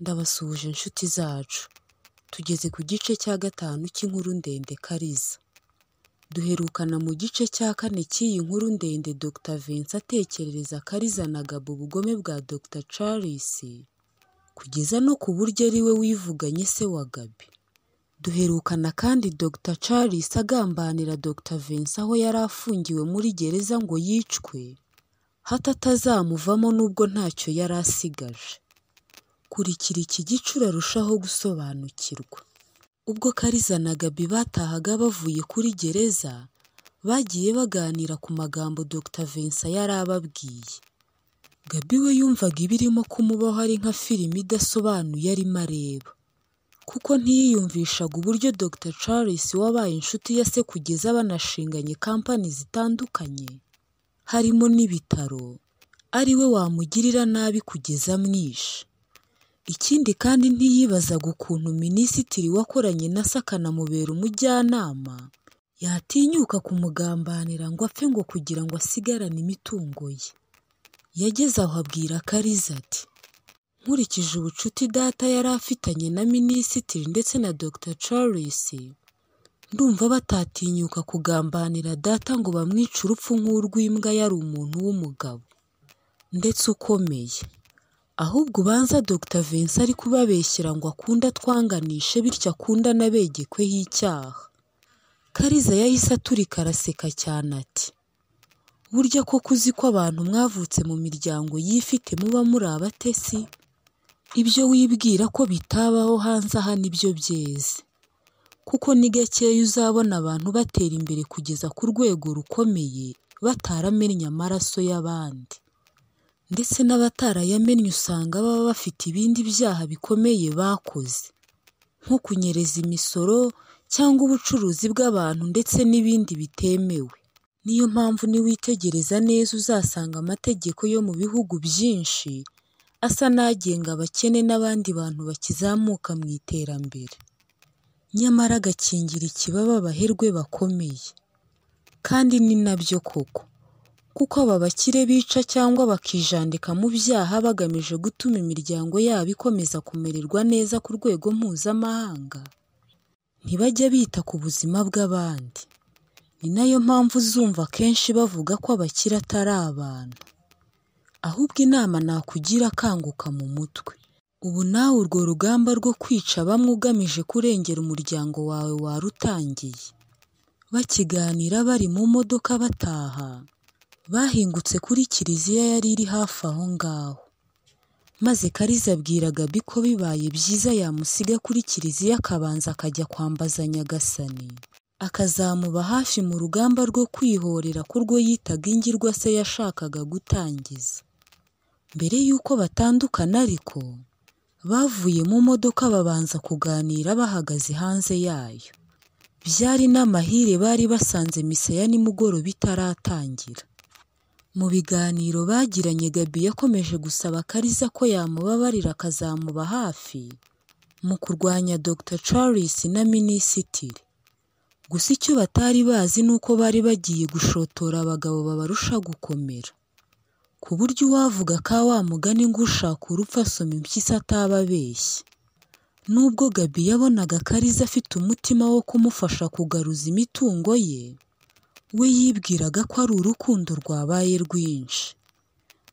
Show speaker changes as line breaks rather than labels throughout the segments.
Ndabasuhuje nshuti zacu, tugeze ku gice cya gatanu cy'inkuru ndende Kariza. Duherukana mu gice cya kane cy'iyi nkuru ndende Dr Vincent atekerereza Kariza na Gabo ubugome bwa Dr Charles, kugeza no ku buryo ari we wivuganye se wa Gaby. Duherukana kandi Dr Charles agambanira Dr Vincent aho yari afungiwe muri gereza ngo yicwe, hato atazamuvamo nubwo ntacyo yari asigaje. Kurikira iki gice urarushaho gusobanukirwa. Ubwo Kariza na Gaby batahaga bavuye kuri gereza, bagiye baganira ku magambo Dr Vincent yari ababwiye. Gaby we yumvaga ibirimo kumubaho ari nka filime idasobanuye arimo areba, kuko ntiyiyumvishaga uburyo Dr Charles wabaye inshuti ya se kugeza banashinganye kampani zitandukanye, harimo n'ibitaro, ari we wamugirira nabi kugeza amwishe. Ikindi kandi ntiyibazaga ukuntu Minisitiri wakoranye na se akanamubera umujyanama, yatinyuka kumugambanira ngo apfe ngo kugira ngo asigarane imitungo ye. Yageze aho abwira Kariza ati “Nkurikije ubucuti data yari afitanye na Minisitiri ndetse na Dr Charles, ndumva batatinyuka kugambanira data ngo bamwice urupfu nk'urw'imbwa yari umuntu w'umugabo, ndetse ukomeye. Ahubwo ubanza Dr Vincent ari kubabeshyera ngo akunde atwanganishe bityo akunde anabegekweho icyaha.” Kariza yahise aturika araseka cyane ati “Burya koko uzi ko abantu mwavutse mu miryango yifite muba muri abatesi? Ibyo wibwira ko bitabaho hanze aha nibyo byeze, kuko ni gakeya uzabona abantu batera imbere kugeza ku rwego rukomeye bataramennye amaraso y'abandi, ndetse n'abatarayamennye usanga baba bafite ibindi byaha bikomeye bakoze, nko kunyereza imisoro cyangwa ubucuruzi bw'abantu ndetse n'ibindi bitemewe. Niyo mpamvu niwitegereza neza uzasanga amategeko yo mu bihugu byinshi asa n'agenga abakene n'abandi bantu bakizamuka mu iterambere, nyamara agakingira ikibaba abaherwe bakomeye. Kandi ni nabyo koko, kuko aba bakire bica cyangwa bakijandika mu byaha bagamije gutuma imiryango yabo ikomeza kumererwa neza ku rwego mpuzamahanga, ntibajya bita ku buzima bw'abandi. Ni nayo mpamvu uzumva kenshi bavuga ko abakire atari abantu, ahubwo inama nakugira kanguka mu mutwe. Ubu nawe urwo rugamba rwo kwica bamwe ugamije kurengera umuryango wawe warutangiye. Bakiganira bari mu modoka bataha, bahingutse kuri kiliziya yari iri hafi aho ngaho, maze Kariza abwira Gaby ko bibaye byiza yamusiga kuri kiliziya akabanza akajya kwambaza Nyagasani, akazamuba hafi mu rugamba rwo kwihorera ko urwo yitaga ingirwa se yashakaga gutangiza. Mbere y'uko batandukana ariko, bavuye mu modoka babanza kuganira bahagaze hanze yayo. Byari n'amahire bari basanze misa ya nimugoroba itaratangira. Mu biganiro bagiranye Gaby yakomeje gusaba Kariza ko yamubabarira akazamuba hafi mu kurwanya Dr Charles na Minisitiri. Gusa icyo batari bazi ni uko bari bagiye gushotora abagabo babarusha gukomera, ku buryo uwavuga ka wa mugani ngo ushaka urupfu asoma impyisi ataba abeshya. Nubwo Gaby yabonaga Kariza afite umutima wo kumufasha kugaruza imitungo ye, we yibwiraga ko ari urukundo rwabaye rwinshi.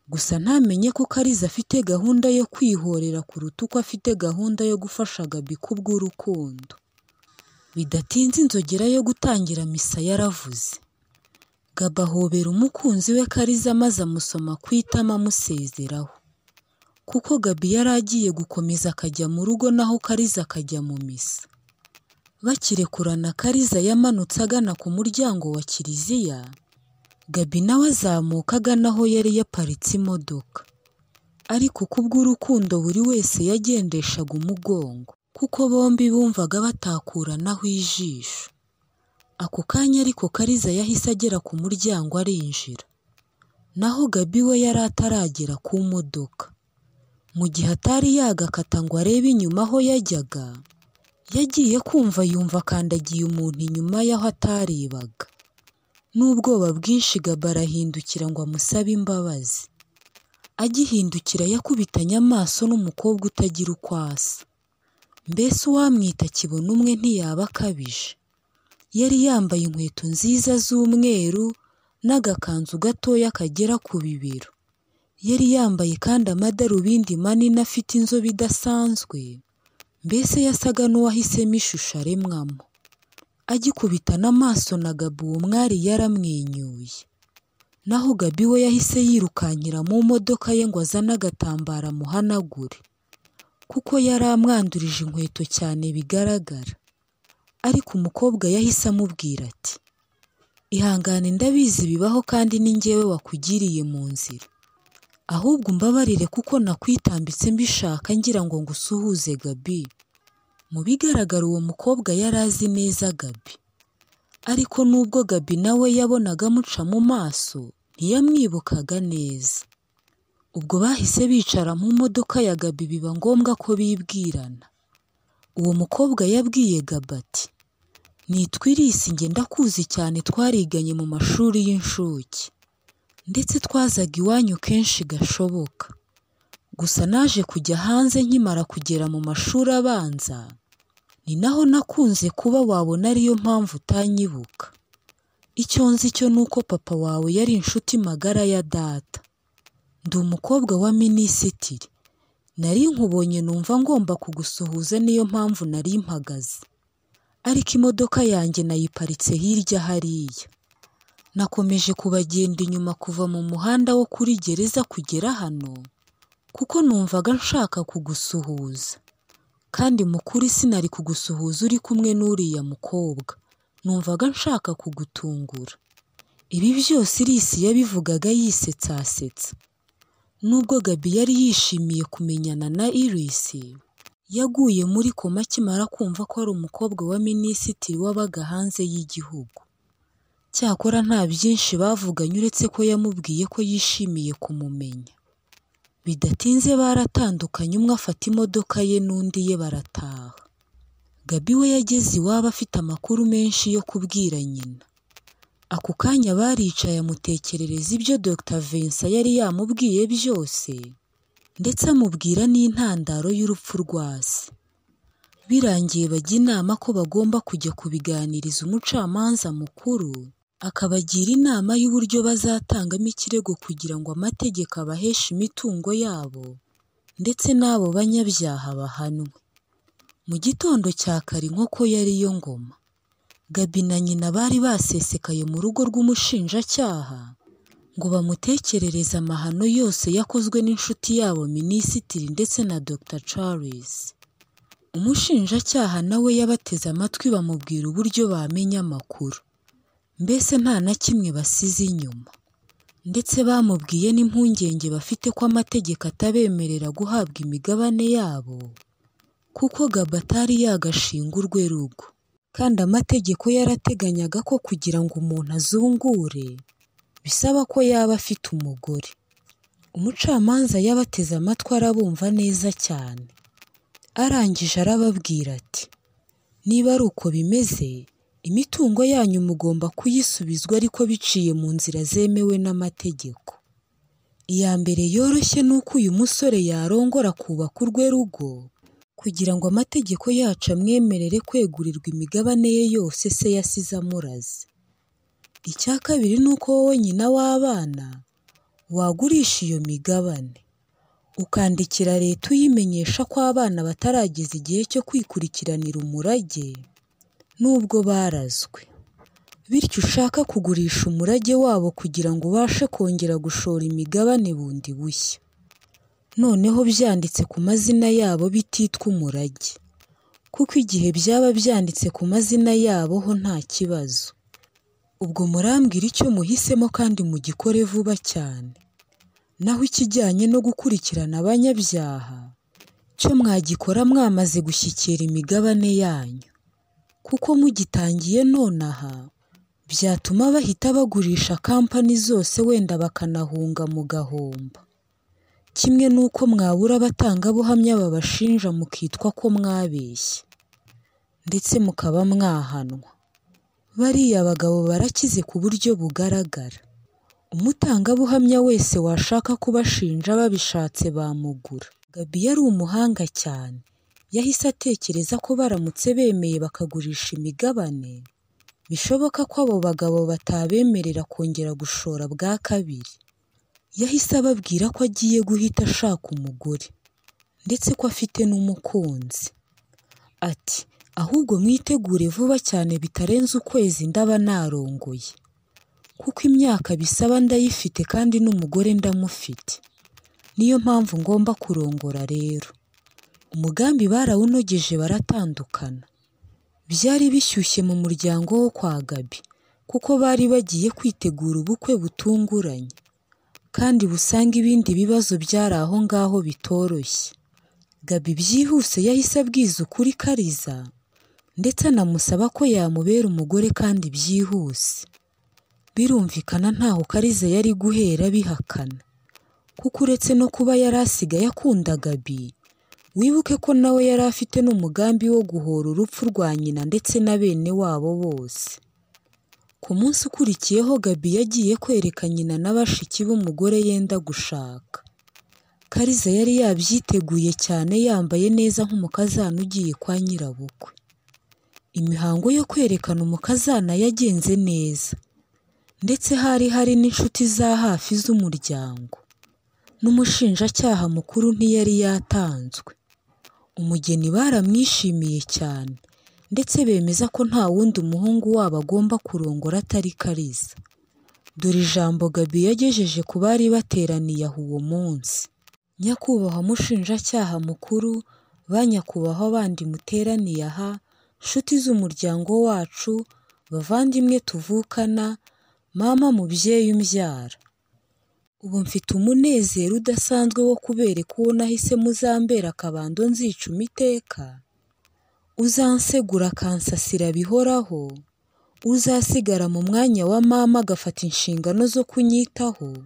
Gusa ntamenye ko Kariza afite gahunda yo kwihorera kuruta uko afite gahunda yo gufasha Gaby kubw'urukundo. Bidatinze inzogera yo gutangira misa yaravuze. Gaby ahobera umukunzi we Kariza maze amusoma ku itama amusezeraho, kuko Gaby yari agiye gukomeza akajya mu rugo naho Kariza akajya mu misa. Bakirekurana Kariza yamanutse agana ku muryango wa kiliziya, Gaby nawe azamuka agana aho yari yaparitse imodoka, ariko kubw'urukundo buri wese yagendeshaga umugongo, kuko bombi bumvaga batakuranaho ijisho. Ako kanya ariko Kariza yahise agera ku muryango arinjira, naho Gaby we yari ataragera ku modoka. Mu gihe atari yagakata ngo arebe inyuma aho yajyaga, yagiye kumva yumva akandagiye umuntu inyuma y'aho atarebaga. N'ubwoba bwinshi Gaby arahindukira ngo amusabe imbabazi. agihindukira yakubitanye amaso n'umukobwa utagira uko asa mbese uwamwita kibona umwe ntiyaba akabije yari yambaye inkweto nziza z'umweru n'agakanzu gatoya kagera ku bibero yari yambaye kandi amadarubindi manini afite inzobe idasanzwe mbese yasaga n'uwahisemo ishusho aremwamo agikubitana amaso na gabi uwo mwari yaramwenyuye naho gabi we yahise yirukankira mu modoka ye ngo azane agatambaro amuhanagure kuko yari amwandurije inkweto cyane bigaragara ariko umukobwa yahise amubwira ati ihangane ndabizi bibaho kandi ni njyewe wakugiriye mu nzira ahubwo umbabarire kuko nakwitambitse mbishaka ngira ngo ngusuhuze gabi mu bigaragara uwo mukobwa yari azi neza gabi ariko nubwo gabi nawe yabonaga amuca mu maso ntiyamwibukaga neza ubwo bahise bicara mu modoka ya gabi biba ngombwa ko bibwirana uwo mukobwa yabwiye gabi ati nitwirisi njye ndakuzi cyane twariganye mu mashuri y'incuke ndetse twazaga iwanyu kenshi gashoboka gusa naje kujya hanze nkimara kugera mu mashuri abanza ni naho nakunze kuba wabona ariyo mpamvu utanyibuka icyo nzi cyo ni uko papa wawe yari inshuti magara ya data ndi umukobwa wa minisitiri nari nkubonye numva ngomba kugusuhuza niyo mpamvu nari mpagaze ariko imodoka yanjye nayiparitse hirya hariya nakomeje kubagenda inyuma kuva mu muhanda wo kuri gereza kugera hano kuko numvaga nshaka kugusuhuza kandi mukuri sinari kugusuhuza uri kumwe n'uriya mukobwa numvaga nshaka kugutungura ibi byose irisi yabivugaga yisetsa asetsa nubwo gabi yari yishimiye kumenyana na irisi yaguye muri koma akimara kumva ko ari umukobwa wa minisitiri wabaga hanze y'igihugu cyakora nta byinshi bavuganye uretse ko yamubwiye ko yishimiye kumumenya bidatinze baratandukanye umwe afata imodoka ye n'undi ye barataha gabi we yageze iwabo afite amakuru menshi yo kubwira nyina ako kanya baricaye amutekerereza ibyo Dr Vincent yari yamubwiye byose ndetse amubwira n'intandaro y'urupfu rwa se birangiye bajya inama ko bagomba kujya kubiganiriza umucamanza mukuru akabagira inama y'uburyo bazatangamo ikirego kugira ngo amategeko abaheshe imitungo yabo ndetse n'abo banyabyaha bahanwe mu gitondo cya kare nkoko yari yo ngoma gabi na nyina bari basesekaye mu rugo rw'umushinjacyaha ngo bamutekerereze amahano yose yakozwe n'inshuti yabo minisitiri ndetse na Dr Charles umushinjacyaha nawe yabateze amatwi bamubwira uburyo bamenya amakuru mbese nta na kimwe basize inyuma ndetse bamubwiye n'impungenge bafite ko amategeko atabemerera guhabwa imigabane yabo kuko Gaba atari yagashinga urwerugo kandi amategeko yarateganyaga ko kugira ngo umuntu azungure bisaba ko yaba afite umugore umucamanza yabateze amatwi arabumva neza cyane arangije arababwira ati niba ari uko bimeze imitungo yanyu mugomba kuyisubizwa ariko biciye mu nzira zemewe n'amategeko iya mbere yoroshye ni uko uyu musore yarongora kubaka urwe rugo kugira ngo amategeko yacu amwemerere kwegurirwa imigabane ye yose se yasize amuraze icya kabiri ni uko wowe nyina w'abana wagurisha iyo migabane ukandikira leta uyimenyesha ko abana batarageza igihe cyo kwikurikiranira umurage nubwo barazwe bityo ushaka kugurisha umurage wabo kugira ngo ubashe kongera gushora imigabane bundi bushya noneho byanditse ku mazina yabo bititwa umurage kuko igihe byaba byanditse ku mazina yabo ho nta kibazo ubwo murambwira icyo muhisemo kandi mugikore vuba cyane naho ikijyanye no gukurikirana abanyabyaha cyo mwagikora mwamaze gushyikira imigabane yanyu kuko mugitangiye nonaha byatuma bahita bagurisha kampani zose wenda bakanahunga mu gahomba kimwe n'uko mwabura abatangabuhamya babashinja mukitwa ko mwabeshye ndetse mukaba mwahanwa bariya bagabo barakize ku buryo bugaragara umutangabuhamya wese washaka kubashinja babishatse bamugura gabi yari umuhanga cyane yahise atekereza ko baramutse bemeye bakagurisha imigabane bishoboka ko abo bagabo batabemerera kongera gushora bwa kabiri yahise ababwira ko agiye guhita ashaka umugore ndetse ko afite n'umukunzi ati ahubwo mwitegure vuba cyane bitarenze ukwezi ndaba narongoye kuko imyaka bisaba ndayifite kandi n'umugore ndamufite niyo mpamvu ngomba kurongora rero umugambi barawunogeje baratandukana byari bishyushye mu muryango wo kwa Gabi kuko bari bagiye kwitegura ubukwe butunguranye kandi busanga ibindi bibazo byari aho ngaho bitoroshye Gabi byihuse yahise abwiza ukuri Kariza ndetse anamusaba ko yamubera umugore kandi byihuse birumvikana ntaho Kariza yari guhera bihakana kuko uretse no kuba yari asigaye akunda Gabi wibuke ko nawe yari afite n'umugambi wo guhora urupfu rwa nyina ndetse na bene wabo bose ku munsi ukurikiyeho Gabi yagiye kwereka nyina na bashiki b'umugore yenda gushaka Kariza yari yabyiteguye cyane yambaye neza nk'umukazana ugiye kwa nyirabukwe imihango yo kwerekana umukazana yagenze neza ndetse hari hari n'inshuti za hafi z'umuryango n'umushinjacyaha mukuru ntiyari yatanzwe umugeni baramwishimiye cyane ndetse bemeza ko nta wundi muhungu wabo agomba kurongora atari Kariza dore ijambo Gabi yagejeje ku bari bateraniye aho uwo munsi nyakubahwa mushinjacyaha mukuru ba nyakubahwa bandi muteraniye aha nshuti z'umuryango wacu bavandimwe tuvukana mama mubyeyi umbyara ubu mfite umunezero udasanzwe wo kubereka uwo nahise muzambera akabando nzicuma iteka uzansegura akansasira bihoraho uzasigara mu mwanya wa mama agafata inshingano zo kunyitaho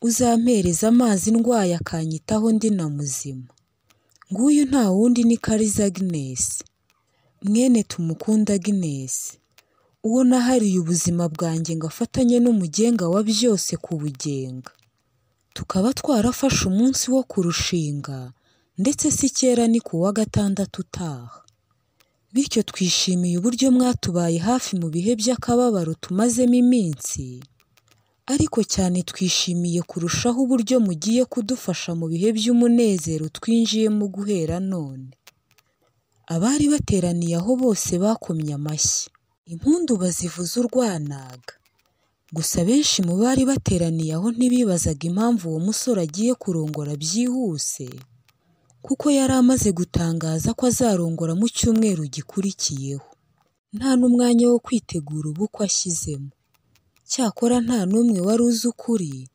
uzampereza amazi ndwaye akanyitaho ndi na muzima nguyu nta wundi ni kariza agnes mwene tumukunda agnes uwo nahariye ubuzima bwanjye ngo afatanye n'umugenga wa byose kubugenga tukaba twarafashe umunsi wo kurushinga ndetse si kera ni ku wa gatandatu utaha bityo twishimiye uburyo mwatubaye hafi mu bihe by'akababaro tumazemo iminsi ariko cyane twishimiye kurushaho uburyo mugiye kudufasha mu bihe by'umunezero twinjiyemo guhera none abari bateraniye aho bose bakomye amashyi impundu bazivuza urwanaga gusa benshi mu bari bateraniye aho ntibibazaga impamvu uwo musore agiye kurongora byihuse kuko yari amaze gutangaza ko azarongora mu cyumweru gikurikiyeho nta n'umwanya wo kwitegura ubukwe ashyizemo cyakora nta n'umwe wari uzi ukuri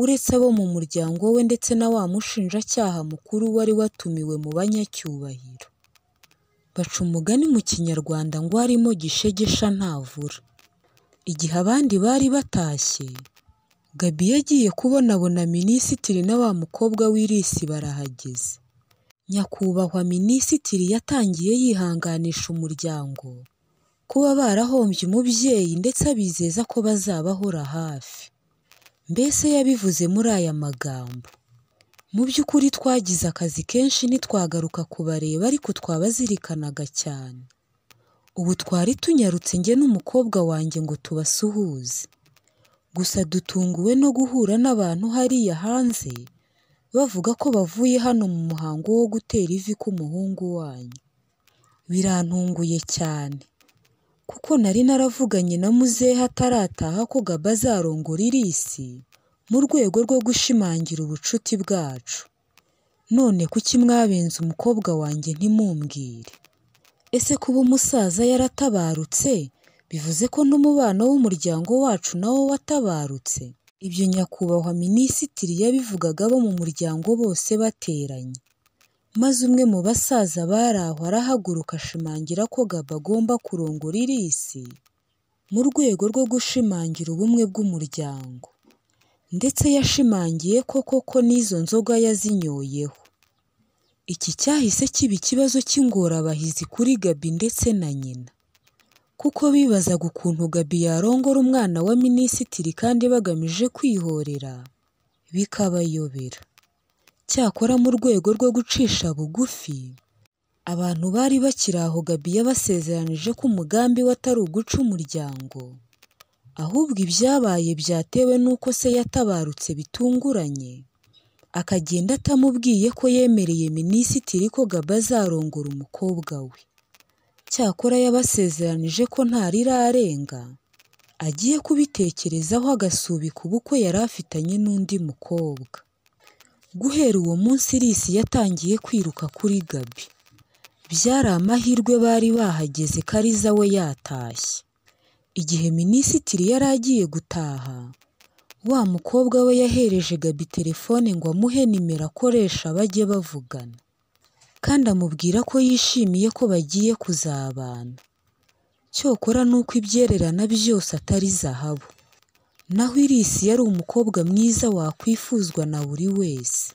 uretse abo mu muryango we ndetse na wa mushinjacyaha mukuru wari watumiwe mu banyacyubahiro baca umugani mu kinyarwanda ngo harimo gishegesha ntavura igihe abandi bari batashye gabi yagiye kubonabona minisitiri na wa mukobwa w'irisi barahageze nyakubahwa minisitiri yatangiye yihanganisha umuryango kuba barahombye umubyeyi ndetse abizeza ko bazabahora hafi mbese yabivuze muri aya magambo mu by'ukuri twagize akazi kenshi ntitwagaruka kubareba ariko twabazirikanaga cyane ubu twari tunyarutse njye n'umukobwa wanjye ngo tubasuhuze gusa dutunguwe no guhura n'abantu hariya hanze bavuga ko bavuye hano mu muhango wo gutera ivi k'umuhungu wanyu birantunguye cyane kuko nari naravuganye na muzehe atarataha ko gaba azarongora irisi mu rwego rwo gushimangira ubucuti bwacu none kuki mwabenze umukobwa wanjye ntimumbwire ese kuba umusaza yaratabarutse bivuze ko n'umubano w'umuryango wacu nawo watabarutse ibyo nyakubahwa minisitiri yabivugaga abo mu muryango bose bateranye maze umwe mu basaza bari aho arahaguruka ashimangira ko gaba agomba kurongora irisi mu rwego rwo gushimangira ubumwe bw'umuryango ndetse yashimangiye ko koko n'izo nzoga yazinyoyeho iki cyahise kiba ikibazo cy'ingorabahizi kuri gabi ndetse na nyina kuko bibazaga ukuntu Gaby yarongora umwana wa minisitiri kandi bagamije kwihorera bikabayobera. Cyakora mu rwego rwo gucisha bugufi, abantu bari bakiri aho Gaby yabasezeranije ko umugambi we atari uguca umuryango, ahubwo ibyabaye byatewe n'uko se yatabarutse bitunguranye, akagenda atamubwiye ko yemereye minisitiri ko Gaby azarongora umukobwa we. Cyakora yabasezeranije ko ntarirarenga, agiye kubitekerezaho agasubika ubukwe yari afitanye n'undi mukobwa. Guhera uwo munsi Irisi yatangiye kwiruka kuri Gaby. Byari amahirwe bari bahageze Kariza we yatashye. Igihe minisitiri yari agiye gutaha, wa mukobwa we yahereje Gaby telefone ngo amuhe nimero akoresha bajye bavugana. Kandi amubwira ko yishimiye ko bagiye kuzabana. Cyokora nuko ibyererana byose atari zahabu. Naho Irisi yari umukobwa mwiza wakwifuzwa na buri wese.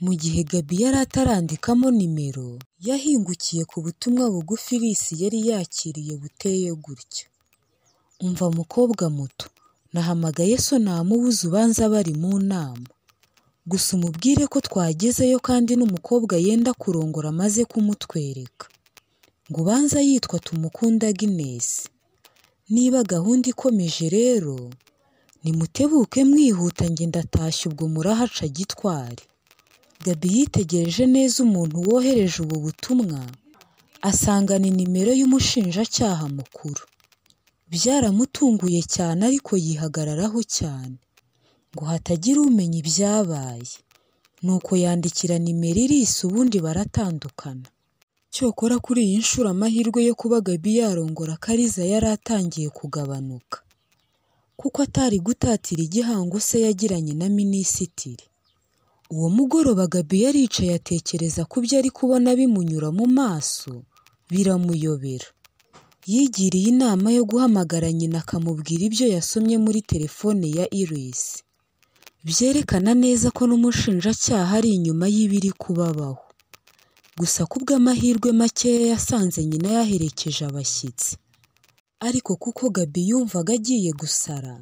Mu gihe Gaby yari atarandikamo nimero, yahingukiye ku butumwa bugufi Irisi yari yakiriye buteye gutya. Umva mukobwa muto, nahamagaye so namubuze ubanza bari mu nama. Gusa umubwire ko twagezeyo kandi n'umukobwa yenda kurongora amaze kumutwereka. Ngo ubanza yitwa Tumukunda Agnes. Niba gahunda ikomeje rero, nimutebuke mwihuta njye ndatashye ubwo murahaca gitwari. Gaby yitegereje neza umuntu wohereje ubu butumwa, asanga ni nimero y'umushinjacyaha mukuru. Byaramutunguye cyane ariko yihagararaho cyane, ngo hatagira umenya ibyabaye. Nuko yandikira nimero Irisi ubundi baratandukana. Cyokora kuri iyi nshuro amahirwe yo kuba Gaby yarongora Kariza yari atangiye kugabanuka. Kuko atari gutatira igihango se yagiranye na minisitiri. Uwo mugoroba Gaby yaricaye atekereza ku byo ari kubona bimunyura mu maso, biramuyobera. Yigiriye inama yo guhamagara nyina akamubwira ibyo yasomye muri telefone ya Iris. Byerekana neza ko n'umushinjacyaha ari inyuma y'ibiri kubabaho. Gusa kubw'amahirwe makeya yasanze nyina yaherekeje abashyitsi. Ariko kuko Gaby yumvaga agiye gusara,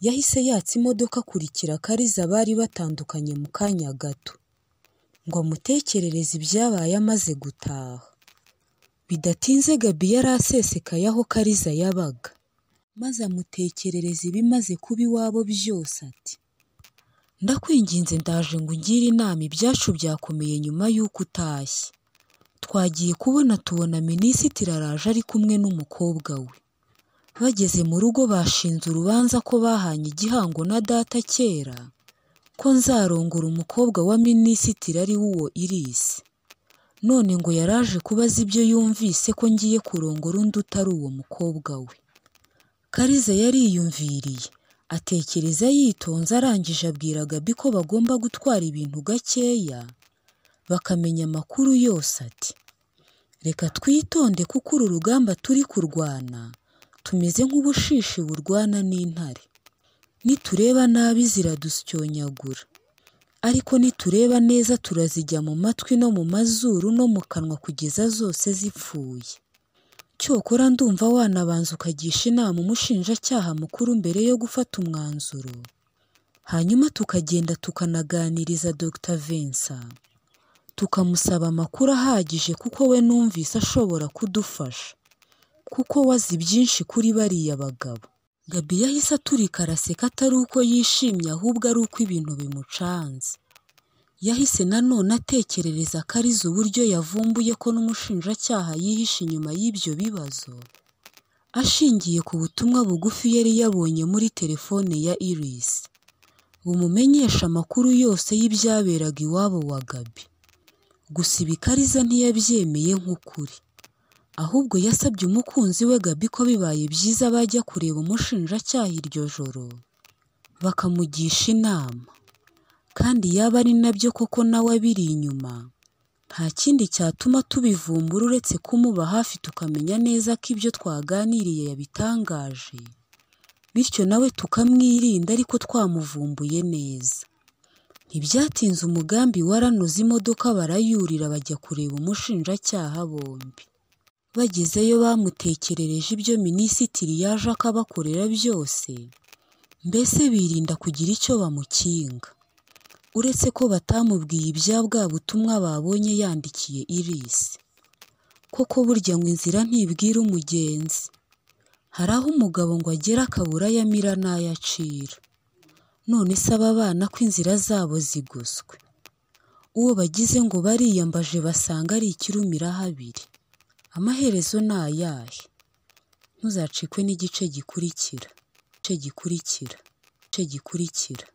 yahise yatsa imodoka akurikira Kariza bari batandukanye mu kanya gato. Ngo amutekerereze ibyabaye amaze gutaha. Bidatinze Gaby yari asesekaye aho Kariza yabaga. Maze amutekerereza ibimaze kuba iwabo byose ati. Ndakwinginze ndaje ngo ungire inama ibyacu byakomeye nyuma y'uko utashye. Twagiye kubona tubona minisitiri araje ari kumwe n'umukobwa we. Bageze mu rugo bashinze urubanza ko bahanye igihango na data kera, ko nzarongora umukobwa wa minisitiri ari we uwo Irisi. None ngo yaraje kubaza ibyo yumvise ko ngiye kurongora undi utari uwo mukobwa we. Kariza yariyumviriye, atekereza yitonze arangije abwira Gaby ko bagomba gutwara ibintu gakeya, bakamenya amakuru yose ati. Reka twitonde kuko uru rugamba turi kurwana, tumeze nk'ubushishi burwana n'intare. Nitureba nabi ziradusyonyagura. Ariko nitureba neza turazijya mu matwi no mu mazuru no mu kanwa kugeza zose zipfuye. Cyokora ndumva wanabanza ukagisha inama umushinjacyaha mukuru mbere yo gufata umwanzuro. Hanyuma tukagenda tukanaganiriza Dr Vincent. Tukamusaba amakuru ahagije kuko we numvise ashobora kudufasha. Kuko we azi byinshi kuri bariya bagabo. Gaby yahise aturika araseka atari uko yishimye ahubwo ari uko ibintu bimucanze. Yahise nanone atekerereza Kariza uburyo yavumbuye ko n'umushinjacyaha yihishe inyuma y'ibyo bibazo, ashingiye ku butumwa bugufi yari yabonye muri telefone ya Iris, bumumenyesha amakuru yose y'ibyaberaga iwabo wa Gaby. Gusa ibi Kariza ntiyabyemeye nk'ukuri. Ahubwo yasabye umukunzi we Gaby ko bibaye byiza bajya kureba umushinjacyaha iryo joro, bakamugisha inama. Kandi yaba ari nabyo koko nawe abiri inyuma, nta kindi cyatuma tubivumbura uretse kumuba hafi tukamenya neza ko ibyo twaganiriye yabitangaje, bityo nawe tukamwirinda ariko twamuvumbuye neza. Ntibyatinze umugambi waranoze imodoka barayurira bajya kureba umushinjacyaha bombi. bagezeyo bamutekerereje ibyo minisitiri yaje akabakorera byose mbese birinda kugira icyo bamukinga uretse ko batamubwiye ibya bwa butumwa babonye yandikiye irisi koko burya ngo inzira ntibwira umugenzi hari aho umugabo ngo agera akabura ayo amira n'ayo acira none se aba bana ko inzira zabo zigoswe uwo bagize ngo bariyambaje basanga ari ikirumirahabiri amaherezo ni ayahe ntuzacikwe n'igice gikurikira igice gikurikira igice gikurikira